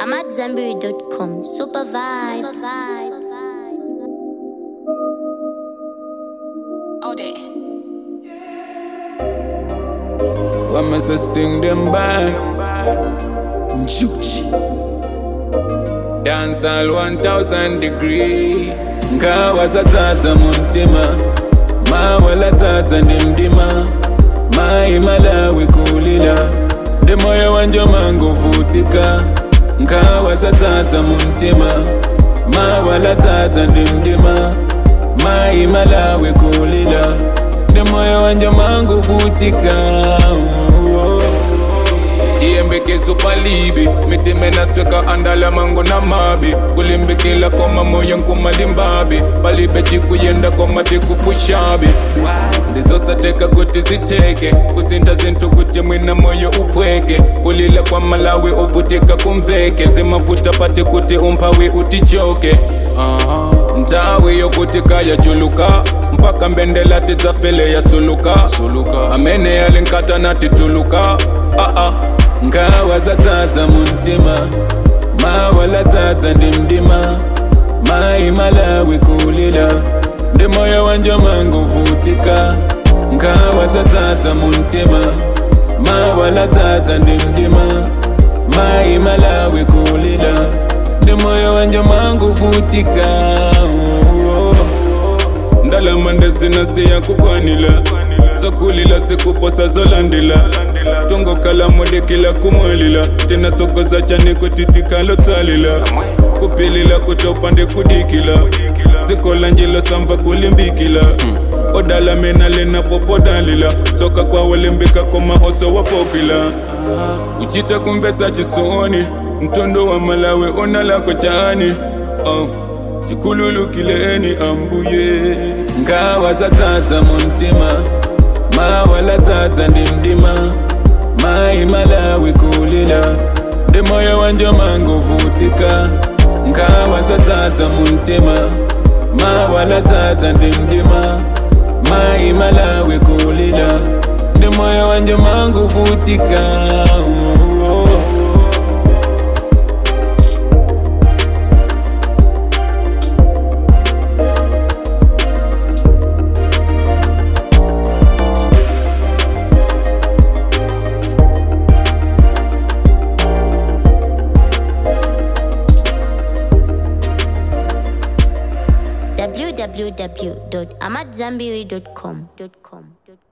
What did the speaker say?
I'm at Zenberry.com. Super vibes. All day. Wama sa sting them back Juchi Dance all 1000 degree Nkawa za tata muntima Ma wala tata ndi mdima Mai malawi kulila Ndi moyo wanje mangu vutika Nkawa za tata muntima Ma wala tata ndi mdima Mai malawi kulila Ndi moyo wanje mangu vutika oh. tiyembekezo palibi mitime nasweka andala mango na mabi kulimbikila koma moyo nkumalimbabi palibe cikuyenda koma tikupushabi ndizosateka kuti ziteke kusinta zinthu kuti mwina moyo upweke kulila kwa malawi uvutika kumveke zimavuta pati kuti umphawi utichoke uh-huh. ntawi yovutika yachuluka mpaka mbendela tidzafele yasuluka suluka amene yalinkata natituluka uh-uh. ngawa zatsatsa muntima mawala tsatsa ndi mdima mayi malawi kulila ndi moyo wanje mangu vutika ngawa zatsatsa muntima mawala tsatsa ndi mdima mayi malawi kulila ndi moyo wanje mangu vutika oh, oh. ndalama ndezinasiya kukwanila zokulila sikuposa zolandila tongokala modekela kumwalila tena tsokoza chane kutitikalo tsalila kupilila kutopande kudikila zikola njilo samva kulimbikila odala mena lena popodalila soka kwawolimbika koma oso wapopila uchita kumvesa chisoni mtondo wa malawe onalako chani oh. tikhululukileni ambuye ngawa zatsatsa muntima mawala tsatsa ndi mdima mayi malawi kulila ndi moyo wanje mangu vutika ngawa zatsatsa muntima mawala tsatsa ndi mdima mayi malawi kulila ndi moyo wanje mangu vutika oh, oh. www.amatzambiri.com.